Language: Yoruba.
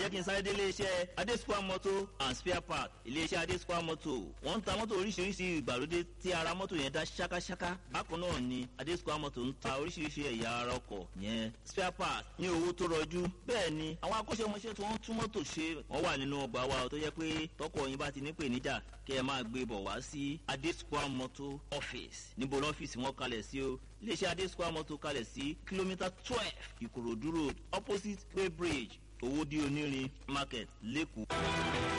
ajínsáré iléeṣẹ́ adesua motor and spare part iléeṣẹ́ adesua motor wọ́n ń ta mọ́tò oríṣiríṣi ìgbàlódé tí ara mọ́tò yẹn dá ṣákáṣáká bákan náà ni adesua motor ń ta oríṣiríṣi ẹ̀yà ara ọkọ̀ yẹn spare part ní owó tó rọjú bẹ́ẹ̀ ni àwọn akọ́ṣẹ́mọṣẹ́ tí wọ́n tún mọ́tò ṣe wọ́n wà nínú ọgbà wa tó yẹ pé tọkọ yín bá ti ní pèníjà kí ẹ máa gbé bọ̀ wá sí adesua motor office níbo lọ́fíìsì wọn kalẹ̀ sí o iléeṣẹ́ adesua motor kalẹ̀ sí kìlómítà twelve ìkòròdú road opposite bay bridge owódí onírin market lẹ́kọ̀ọ́.